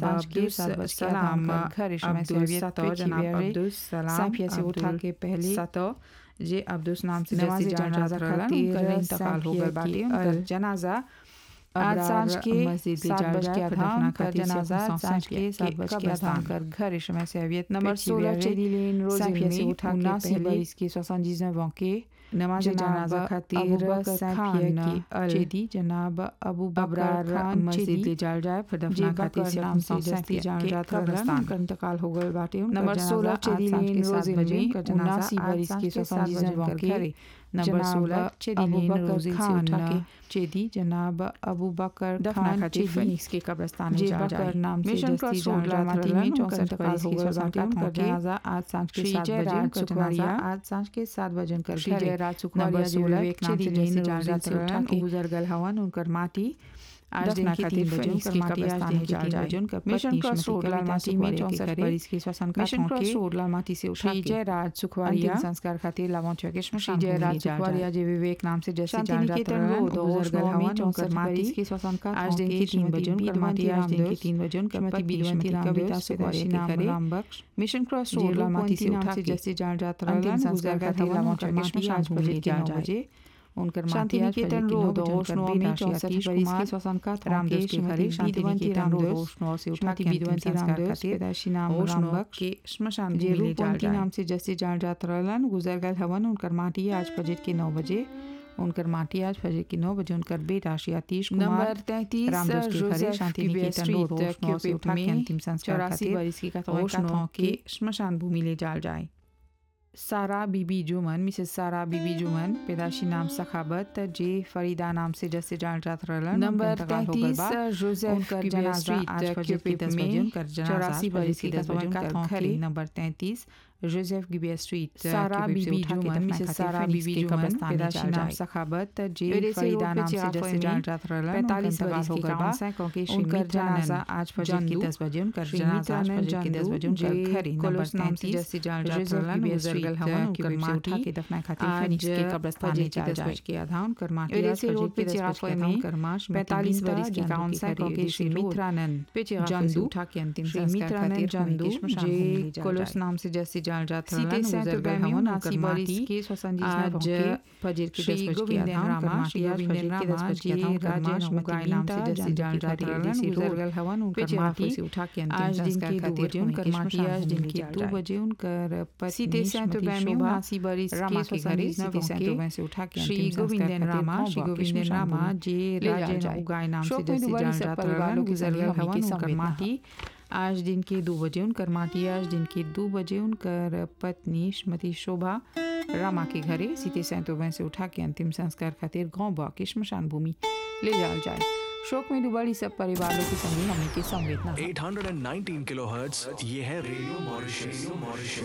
सांझ के सात बज के आधा उनकर घर इस समय से अवियत पे चिवियारे साफिया से उठा के पहले सतो जे अब्दुस नाम से नमाज़ जैसे जान जनाजा जाता रहलन खातिर उनकर इंतकाल हो गए साफिया बाटे की उनकर अल- जनाजा आज सांझ के मस्जिद सात जाल बज जाए के फिर आधा दफना उनका खातिर जनाजा सब सांझ के के सात बज के आधा कब्रिस्तान। उनकर घर इस समय से अवियत नंबर 16 चेरी लेन साफिया से रोजेल उठा में के उनासी पहले बरिस के 79 ans के नमाज जनाब जनाजा अबू खातिर बकर साफिया खान की अल चेदी जनाब अबू बकर अबरार खान मस्जिद चेदी जाल जाए फिर जे दफना खातिर बकर से नाम से साफिया जस्ती जान के जाता रहलन कब्रिस्तान उनका इंतकाल हो गए बाटे उनका नंबर जनाजा 16 आज चेरी सांझ लेन के सात रोजेल बजे में उनका जनाजा उनासी आज बरिस सांझ के के सात 79 बजे ans उनकर के घरे नंबर जनाब 16 चेरी अबू लेन बकर रोजेल से खान उठा के चेदी जनाब अबू बकर दफना खान खातिर चेदी फिनिक्स के कब्रिस्तान में जे जाल बकर जाए नाम से मिशन जस्ती क्रॉस जान रोड जाता लालमाटी रहलन में उनका 64 इंतकाल बरिस हो के गए बाटे 64 उनका ans के जनाजा आज सांझ के श्री सात बजे जयराज उनका जनाजा सुखवारिया आज सांझ के सात बजे उनकर श्री घरे जयराज नंबर सुखवारिया जी 16 विवेक नाम से चेरी जैसे लेन जान रोजेल जाता से उठा रहलन के गुजर गल हवन उनकर माटी आज दफना दिन के खातिर तीन बजे फिनिक्स उनकर के माटी आज कब्रिस्तान दिन में के जाल तीन जाए। बजे उनकर मिशन पत्नी क्रॉस श्रीमती रोड कविता लालमाटी में सुखवारिया के 64 घरे बरिस के श्वसन का मिशन क्रॉस रोड लालमाटी से उठा श्री के जयराज सुखवारिया अंतिम संस्कार खातिर लावंचुआ के श्री श्मशान भूमि जयराज ले जाल सुखवारिया जाए जी विवेक नाम से जैसे शांति जान जाता निकेतन रहलन रोड गुजर गल ओशनो में हवन उनकर 64 माटी बरिस के श्वसन का आज दिन के तीन बजे उनकर माटी आज दिन के तीन बजे उनकर श्रीमती पत्नी विद्वंती श्रीमती कविता रामदेव सुखवारिया के नाम घरे राम बख्श मिशन क्रॉस जे रोड लालमाटी से नाम उठा से के जैसे जान जाता अंतिम रहलन संस्कार गुजर खातिर गल हवन लावंचुआ उनकर के माटी श्मशान आज भूमि बजे ले के जाल नौ जाए बजे उनकर शांति माटी आज निकेतन बजे के नौ रोड बजे उनकर ओशनो में बेटा 64 सतीश बरिस कुमार के श्वसन का रामदेव के घरे शांति विद्वंती निकेतन रामदेव रोड ओशनो से उठा श्रीमती के अंतिम विद्वंती संस्कार रामदेव खातिर पैदाशी नाम राम ओशनो बख्श के श्मशान जे भूमि ले जाल रूपवंती जाए नाम से जैसे जान जात रहलन गुजर गल हवन उनकर माटी आज फजर के नौ बजे उनकर माटी आज फजर के नौ बजे उनकर बेटा श्री आतीश कुमार नंबर 33 रामदास के घरे शांति निकेतन रोड ओशनो से उठा के अंतिम संस्कार चौरासी खातिर बरिस की कथौई ओशनो कथौं के श्मशान भूमि ले जाल जाए सारा बीबी जुमन मिसेस सारा बीबी जुमन पैदाशी नाम सखाबत जे फरीदा नाम से जैसे जान जात रहलन नंबर उनका इंतकाल हो गइल बा। 33 जोसेफ उनकर की जनाजा स्ट्रीट आज फजर के दस बजे उनकर जनाजा चौरासी फजर बरिस के की दस बजे कथौई उनकर कथौं घरे घरे नंबर तैंतीस जोसेफ गिबिया स्ट्रीट सारा के बीबी उठा के जुमन, दफना मिसेस खातिर सारा फिनिक्स बीबी के जुमन, कब्रिस्तान में पैदाशी जाल नाम जाए। सखाबत जे एडेसी फरीदा रोड पे नाम से चिराफोई जैसे में जान जात रहलन उनका 45 इंतकाल बरिस हो के गइल बा। 45 के श्री उनकर मित्रानंद जनाजा आज फजर के जंदू, दस बजे उनकर श्री जनाजा आज मित्रानंद फजर के दस जंदू, बजे उनकर जे घरे नंबर कोलोस नाम से 33 जैसे जान जात जोसेफ रहलन गिबिया गुजर गल स्ट्रीट हवन के उनकर वेब से माटी उठा के दफना खातिर आज फिनिक्स के कब्रिस्तान फजर में के जाल दस जाए बज के आधा उनकर माटी आज एडेसी फजर रोड के पे दस बज चिराफोई के आधा में उनकर माँ श्रीमती 45 बिंदा बरिस की जंदू काउंसिल के घरे के श्री एडेसी रोड मित्रानंद पे चिराफोई से जंदू, उठा के अंतिम श्री संस्कार मित्रानंद खातिर जंदू, भूमि के श्मशान जे भूमि ले जाल कोलोस जाए। नाम से जैसे जान जात सीते रहलन सैंत गुजर गल रुपए में हवन उनासी उनकर बरिस माटी के स्वसंजीव आज फजर के श्री दस बज के गोविंदन आधा उनकर रामा, माटी श्री आज गोविंदन फजर के दस रामा, बज के आधा जी उनकर राजे माँ नहुगाई श्रीमती नाम से लीता, जैसे जंदू जान की जात घरे रहलन एडेसी गुजर रोड गल हवन उनकर पे माटी चिराफोई से उठा के अंतिम आज दिन संस्कार के दो खातिर बजे भूमि उनकर के माटी श्मशान आज भूमि दिन ले के जाल दो जाए। बजे उनकर पत्नी सीते सैंत श्रीमती रुपए में शोभा उनासी बरिस रामा के के घरे स्वसंजीव सीते सैंत के रुपए से उठा के श्री अंतिम संस्कार गोविंदन खातिर रामा, गाँव श्री बा के गोविंदन श्मशान रामा, भूमि जे ले राजे जाल जाए। नहुगाई नाम से शोक में जैसे दुबारी जान सब जात परिवार रहलन लोग गुजर गुजर गल गए हवन के उनकर संवेदना माटी आज दिन के दो बजे उनकर माटी आज दिन के दो बजे उनकर पत्नी श्रीमती शोभा रामा के घरे सीते सैंतोबे से उठा के अंतिम संस्कार खातिर गाँव बा के श्मशान भूमि ले जाल जाए शोक में डुबाड़ी सब परिवारों के संगे हमने के संवेदना 819 किलोहर्ट्ज ये है रेडियो मॉरिशस